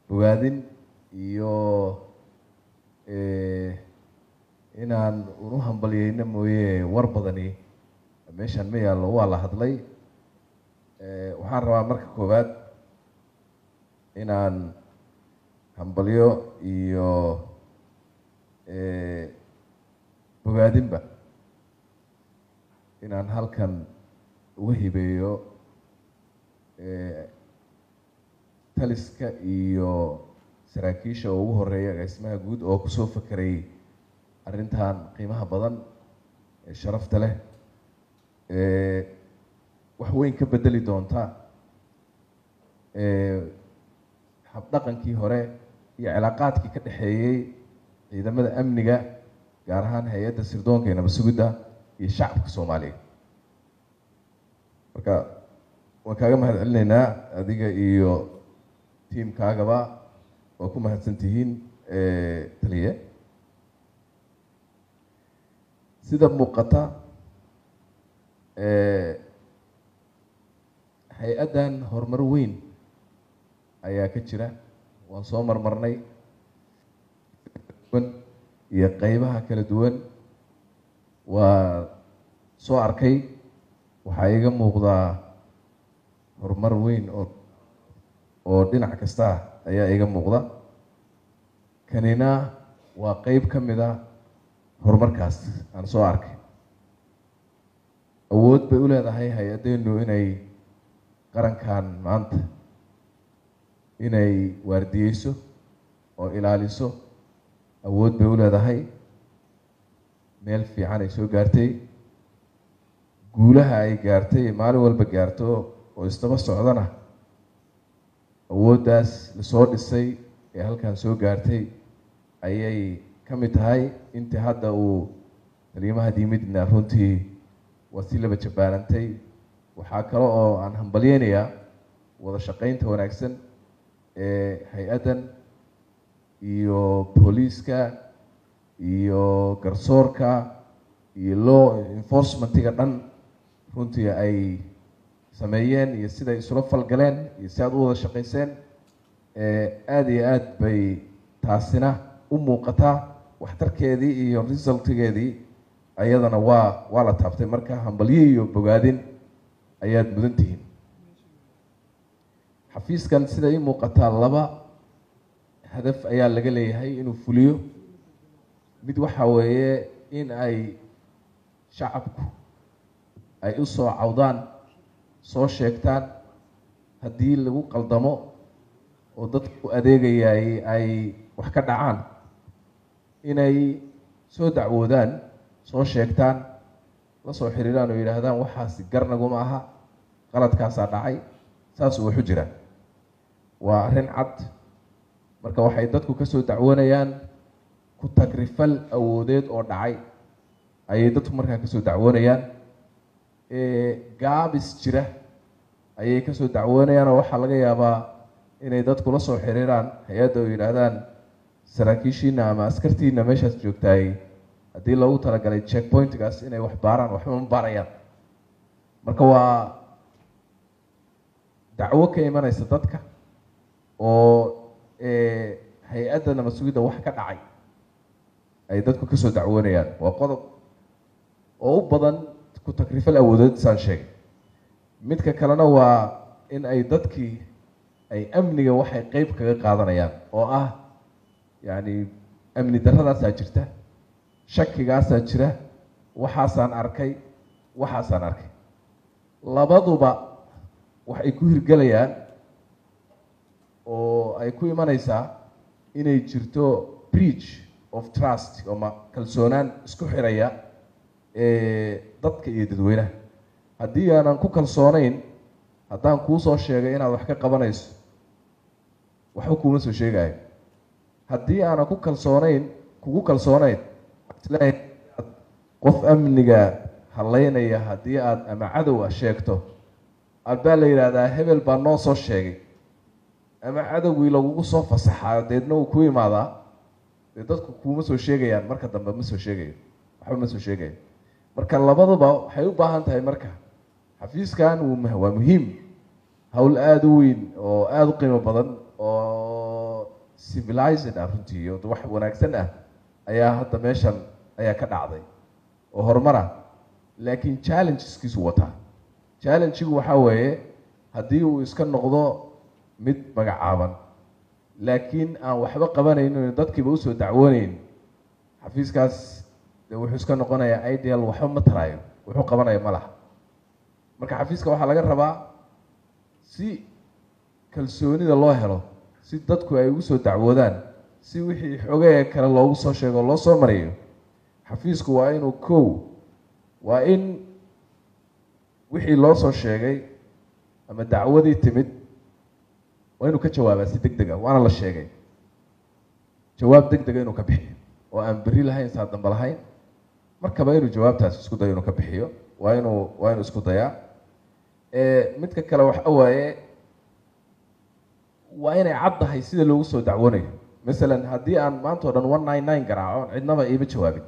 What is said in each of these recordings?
bogaadin iyo inaan unu hambalyeyno mooye war badani meeshaan ma yaallo waa la hadlay waxaan rabaa marka koowaad inaan hambalyo iyo bogaadinba inaan halkan uga hibeeyo taliska iyo saraakiisha oo ugu horeeya agaasimaha guud oo kusoo fakerayay arrintan qiimaha badan ee sharafta leh wax weyn ka bedeli doonta habdhaqankii hore iyo cilaaqaadkii ka dhexeeyey ciidamada amniga gaar ahaan hay-adda sirdoonka ee nabad sugidda iyo shacabka soomaaliya marka waan kaaga mahad celinaynaa adiga iyo tiimkaagaba waa ku mahadsan tihiin taliye sida muuqata hay-addan horumar weyn ayaa ka jira waan soo marmarnay iyo qeybaha kala duwan waa soo arkay waxaa iga muuqdaa horumar weyn oo oo dhinac kasta ah ayaa iga muuqda kanina waa qeyb ka mid a horumarkaas aan soo arkay awood bay u leedahay hay-addeenu inay qarankan maanta inay waardiyeyso oo ilaaliso awood bay u leedahay meel fiican ay soo gaartay guulaha ay gaartay maalin walba gaarto oo isdaba socdana awooddaas lasoo dhisay ee halkan soo gaartay ayay ka mid tahay intii hadda uu taliyimaha diimidna runtii waa si laba jabbaanantay waxaa kale oo aan hambalyeynayaa wada shaqeynta wanaagsan ee hay-addan iyo booliiska iyo garsoorka iyo law enforcementiga dhan runtii ay sameeyeen iyo siday isula falgaleen iyo si aad u wada shaqayseen aada iyo aad bay taasina u muuqataa waxtarkeedii iyo resultigeedii ayadana waa waa la taabtay marka hambalyo iyo bogaadin ayaad mudan tihiin xafiiskan sida ii muuqataa laba hadaf ayaa laga leeyahay inuu fuliyo mid waxa weeye in ay shacabku ay u soo cawdaan soo sheegtaan haddii lagu qaldamo oo dadku adeegayay ay wax ka dhacaan inay soo dacwoodaan soo sheegtaan la soo xiriiraan oo yidhaahdaan waxaasi garnaguma aha qaladkaasaa dhacay saasuu waxu jira waa arrin cad marka waxay dadku ka soo dacwoonayaan ku tagrifal awoodeed oo dhacay ayay dadku markaa kasoo dacwoonayaan gaabis jira ayay kasoo dacwoonayaan oo waxaa laga yaabaa inay dadku la soo xiriiraan hay-adda oo yidhaahdaan saraakiishiina ama askartiina meeshaas joogtaay haddii loogu talagalay check pointgaas inay wax baaraan waxba ma baarayaan marka waa dacwo ka imanaysa dadka oo hay-adda nabad sugidda wax ka dhacay ay dadku kasoo dacwoonayaan waa qodob oo u badan ku takrifal awoodeed saan sheegay midka kalena waa in ay dadkii ay amniga waxay qeyb kaga qaadanayaan oo ah yacni amni darradaasaa jirta shakigaasaa jira waxaasaan arkay waxaasaan arkay labaduba waxay ku hirgelayaan oo ay ku imanaysaa inay jirto breach of trust ama kalsoonaan isku xiraya dadka iyo dadweynaha haddii aanan ku kalsoonayn haddaan kuu soo sheegay inaad wax ka qabanayso waxba kuuma soo sheegayo haddii aanan ku kalsoonayn kugu kalsoonayn isleeyahay qof amniga haleynaya haddii aad ama cadow ah sheegto albaa la yidhaahdaa hebel baa noo soo sheegay ama cadowgii lagugu soo fasaxaa deedna uu ku imaadaa dee dadku kuuma soo sheegayaan marka dambe ma soo sheegayo waxba ma soo sheegayo marka labaduba waxay u baahan tahay marka xafiiskan waa muhiim howl aada u weyn oo aada u qiimo badan oo civilized ah runtii oo wax wanaagsan ah ayaa hadda meeshan ayaa ka dhacday oo horumar ah laakiin challengeskiisu wataa challengigu waxaa weeye haddii uu iska noqdo mid magacaaban laakiin aan waxba qabanaynin dadkiiba usoo dacwooneyn xafiiskaas de wuxuu iska noqonayaa ideal waxba ma taraayo wuxuu qabanaya ma laha marka xafiiska waxaa laga rabaa si kalsoonida loo helo si dadku ay ugu soo dacwoodaan si wixii xogee kale loogu soo sheego loo soo mariyo xafiisku waa inuu kow waa in wixii loo soo sheegay ama dacwadii timid waa inuu ka jawaabaa si deg deg ah waana la sheegay jawaab deg dega inuu ka bixiyo oo aan beri lahayn saa dambe lahayn markaba inuu jawaabtaas isku dayo inuu ka bixiyo waa inuu waa inuu isku dayaa midka kale waxa waaye waa inay caddahay sida loogu soo dacwoonayo masalan haddii aan maanta o dhan one nine nine garaaco cidnaba iima jawaabin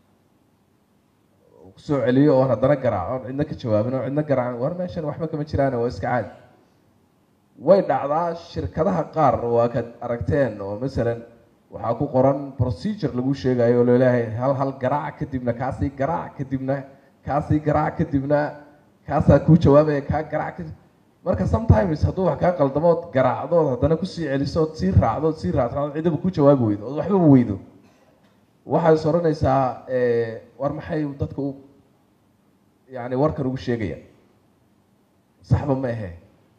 kusoo celiyo oon haddana garaaco cidna ka jawaabin oo cidna garaacan war meeshan waxba kama jiraan waa iska caadi way dhacdaa shirkadaha qaar waa kad aragteen oo masalan waxaa ku qoran procedure lagu sheegayo oo laleeyahay hal hal garaac kadibna kaasii garaac kadibna kaasii garaac kadibna kaasaa kuu jawaabaya kaa garaac kadib marka sometimes hadduu wax kaa qaldamood garaacdood haddana kusii celisood sii raacdood sii raacdood cidaba ku jawaabi weydo ood waxbaba weydo waxaad is odhanaysaa war maxay dadka u yani warkan ugu sheegaya saxba ma ahe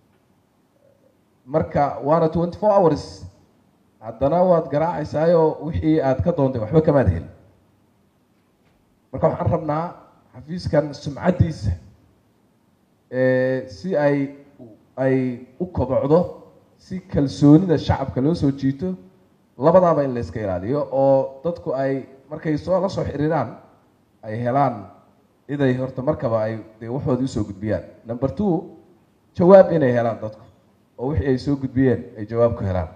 marka waana twenty four hours haddana waad garaacaysaayo wixii aad ka doontay waxba kamaad helin marka waxaan rabnaa xafiiskan sumcaddiisa si ay ay u kobocdo si kalsoonida shacabka loo soo jiito labadaaba in la iska ilaaliyo oo dadku ay markay soo la soo xiriiraan ay helaan ciday horta markaba ay de waxoodii usoo gudbiyaan number two jawaab inay helaan dadku oo wixii ay soo gudbiyeen ay jawaab ku helaan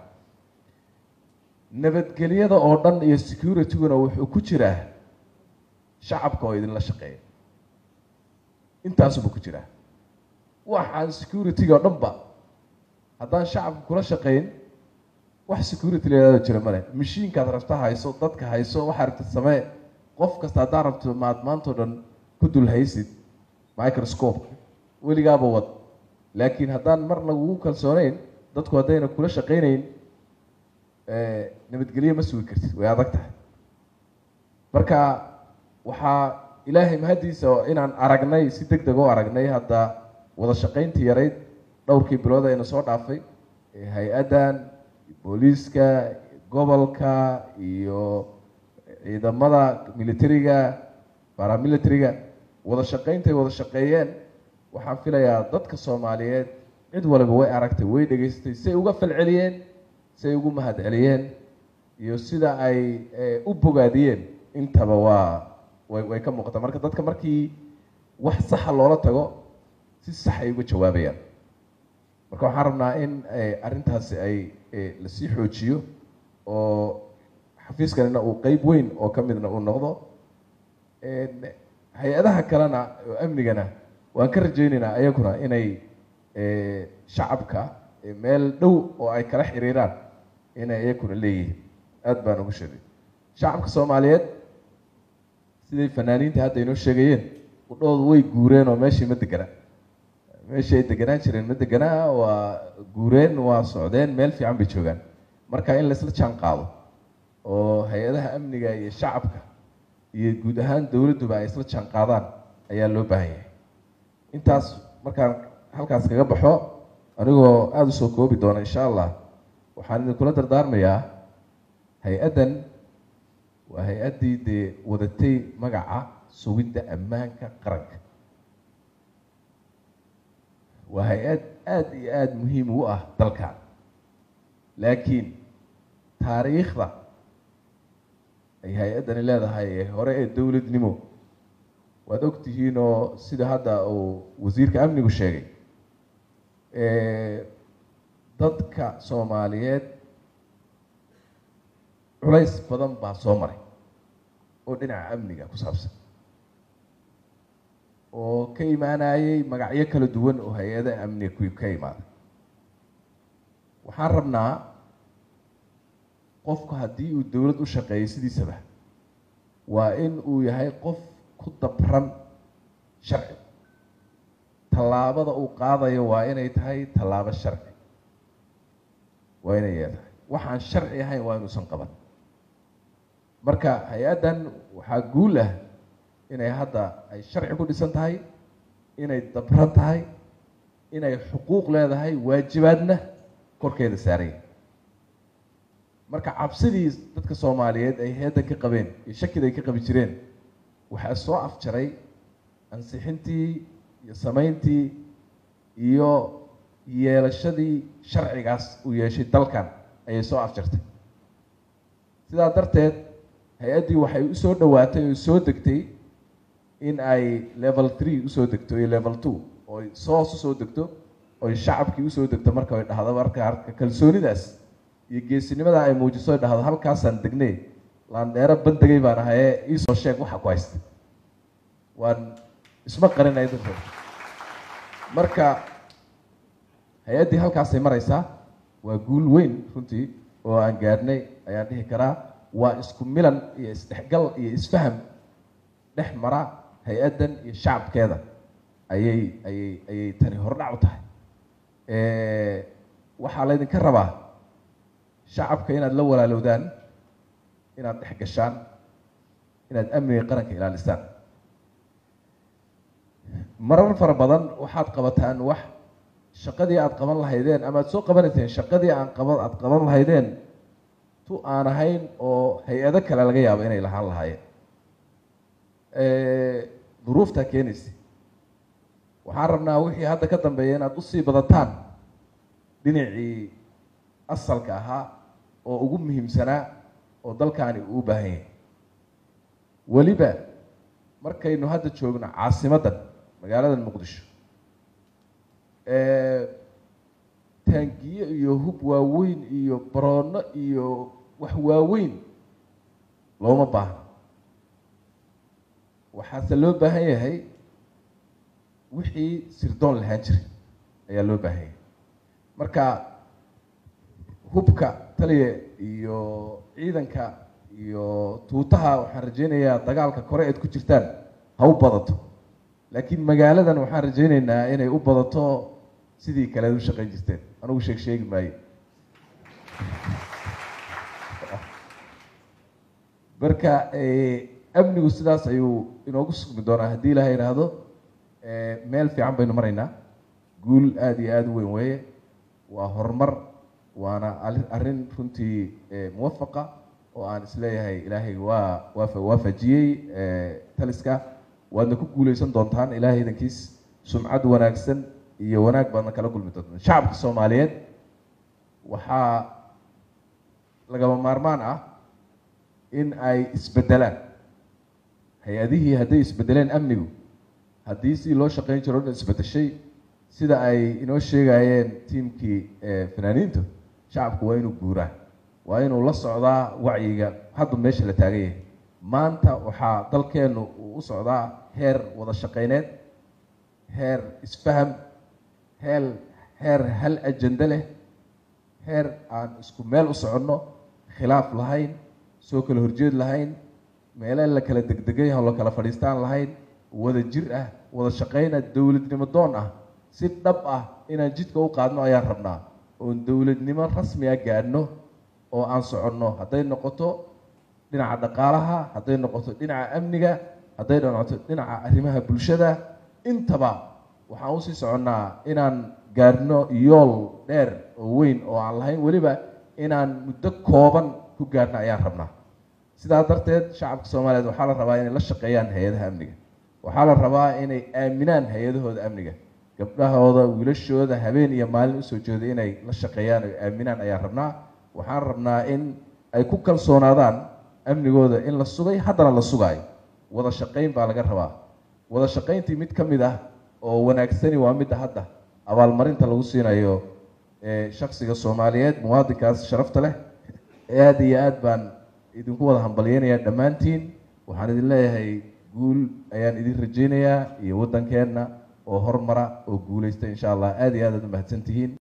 nabadgelyada oo dhan iyo securityguna wuxuu ku jiraa shacabka oo idinla shaqeeya intaasuba ku jiraa waxaan security-ga o dhan ba haddaan shacabka kula shaqayn wax security layihahdo jira male mashiinkaad rabta hayso dadka hayso waxaa rabta samee qof kasta haddaa rabto maad maantao dhan ku dul haysid microscope weligaaba wad laakiin haddaan mar lagugu kalsooneyn dadku haddayna kula shaqayneyn nabadgelyo ma sugi kartid way adag tahay marka waxaa ilaahay mahaddiisa inaan aragnay si deg deg oo aragnay hadda wada shaqayntii yarayd dhowrkii bilood ayna soo dhaafay hay-addan booliiska gobolka iyo ciidamada militariga baramilitariga wada shaqayntay wada shaqeeyeen waxaan filayaa dadka soomaaliyeed cid waliba way aragtay way dhegaystay say uga falceliyeen say ugu mahad celiyeen iyo sida ay u bogaadiyeen intaba waa way way ka muuqataa marka dadka markii wax saxa loola tago si sax ay uga jawaabayaan marka waxaan rabnaa in arrintaasi ay lasii xoojiyo oo xafiiskanina uu qeyb weyn oo ka midna uu noqdo hay-adaha kalena oo amnigana waan ka rajaynaynaa ayaguna inay shacabka meel dhow oo ay kala xiriiraan inay iyakuna leeyihiin aada baan ugu sheegay shacabka soomaaliyeed siday fanaaniinta hadda inoo sheegayeen udhoodu way guureen oo meeshii ma degana meeshii ay deganaan jireen ma deganaa waa guureen waa socdeen meel fiican bay joogaan marka in laisla jaan qaado oo hay-adaha amniga iyo shacabka iyo guud ahaan dowladduba ay isla jaan qaadaan ayaa loo baahan yahay intaas markaan halkaas kaga baxo anigoo aada usoo koobi doona insha allah waxaan idinkula dardaarmayaa hay-addan waa hay-addii dee wadatay magaca sugidda ammaanka qaranka waa hay-ad aada iyo aada muhiim u ah dalkan laakiin taariikhda ay hay-addani leedahay ee hore ee dowladnimo waad ogtihiin oo sida hadda uu wasiirka amnigu sheegay dadka soomaaliyeed culays badan baa soo maray oo dhinaca amniga ku saabsan oo ka imaanayay magacyo kala duwan oo hay-adaha amniga ku ka imaaday waxaan rabnaa qofku haddii uu dowlad u shaqeeyo sidiisaba waa in uu yahay qof ku dabran sharci tallaabada uu qaadayo waa inay tahay tallaabo sharci waa inay yeetahay waxaan sharci ahayn waa inuusan qaban marka hay-addan waxaa guul ah inay hadda ay sharci ku dhisan tahay inay dabran tahay inay xuquuq leedahay waajibaadna korkeeda saaraya marka cabsidii dadka soomaaliyeed ay hay-addan ka qabeen iyo shakida ay ka qabi jireen waxaa soo afjaray ansixintii iyo samayntii iyo yeelashadii sharcigaas uu yeeshay dalkan ayay soo afjartay sidaa darteed hay-addii waxay usoo dhowaatay oo soo degtay in ay level three usoo degto iyo level two oo soos usoo degto oy shacabkii usoo degto marka ay dhahdo marka kalsoonidaas iyo geesinimada ay muujiso ay dhahdo halkaasaan degnay laandheero bandegay baan ahaye iisoo sheeg waxa ku haysta waan isma qarinay dadka marka hay-addii halkaasay maraysaa waa guul weyn runtii oo aan gaadhnay ayaan dhihi karaa waa isku milan iyo isdhexgal iyo isfaham dhex mara hay-addan iyo shacabkeeda ayay ayay ayay tani hordhac u tahay waxaa laydinka rabaa shacabka inaad la walaalowdaan inaad dhex gashaan inaad amniga qaranka ilaalisaan marar fara badan waxaad qabataan wax shaqadii aada qaban lahaydeen ama aad soo qabanayseen shaqadii aan qaba aada qaban lahaydeen tu aan ahayn oo hay-ado kale laga yaabo inay lahaan lahaayeen duruuftaa keenaysa waxaan rabnaa wixii hadda ka dambeeya inaad usii badataan dhinacii asalka ahaa oo ugu muhiimsanaa oo dalkaani uu baahan yahay weliba markaynu hadda joogno caasimaddan magaalada muqdisho taangiye iyo hub waaweyn iyo baroono iyo wax waaweyn looma baahno waxaase loo baahan yahay wixii sirdoon lahaan jiray ayaa loo baahan yahay marka hubka taliya iyo ciidanka iyo tuutaha waxaan rajeynayaa dagaalka kore eed ku jirtaan ha u badato laakiin magaaladan waxaan rajeyneynaa inay u badato sidii kaleed u shaqeyn jirteen anugu sheeg sheegi maayo marka amnigu sidaas ayuu inoogu sugmi doonaa haddii ilaha idhaahdo meel fiican baynu maraynaa guul aada iyo aada u weyn weeye waa horumar waana arrin runtii muwafaqa oo aan isleeyahay ilaahay waa waa waafajiyey taliska waadna ku guuleysan doontaan ilaahay idankiis sumcad wanaagsan iyo wanaag baadna kala kulmi doontaan shacabka soomaaliyeed waxaa lagama maarmaan ah in ay isbedelaan hay-adihii hadday isbedeleen amnigu haddii si loo shaqeyn jiro o dhan isbedeshay sida ay inoo sheegayeen tiimkii fanaaniintu shacabku waa inuu guuraa waa inuu la socdaa wacyiga hadda meesha la taagan yahay maanta waxaa dalkeennu uu u socdaa heer wada shaqeyneed heer isfaham heel heer hal ajende leh heer aan isku meel u soconno khilaaf lahayn soo kala horjeed lahayn meele la kala degdegay oo la kala fadhiistaan lahayn wada jir ah wada shaqeyna dowladnimo doon ah si dhab ah inaan jidka u qaadno ayaan rabnaa oon dowladnimo rasmi a gaadhno oo aan soconno hadday noqoto dhinaca dhaqaalaha hadday noqoto dhinaca amniga hadday noqoto dhinaca arrimaha bulshada intaba waxaan usii soconnaa inaan gaadhno yool dheer oo weyn oo aan lahayn weliba inaan muddo kooban ku gaadhno ayaan rabnaa sidaa darteed shacabka soomaaliyeed waxaa la rabaa inay la shaqeeyaan hay-adaha amniga waxaa la rabaa inay aaminaan hay-adahooda amniga gabdhahooda wiilashooda habeen iyo maalin usoo jeeda inay la shaqeeyaan o aaminaan ayaan rabnaa waxaan rabnaa in ay ku kalsoonaadaan amnigooda in la sugay haddana la sugaayo wada shaqeyn baa laga rabaa wada shaqeyntii mid ka mid ah oo wanaagsani waa midda hadda abaalmarinta lagu siinayo shaksiga soomaaliyeed muwaadinkaas sharafta leh aada iyo aad baan idinku wada hambalyeynayaa dhammaantiin waxaan idin leeyahay guul ayaan idin rajeynayaa iyo waddankeenna oo hormara oo guuleysta insha allah aada iyo aad aad u mahadsan tihiin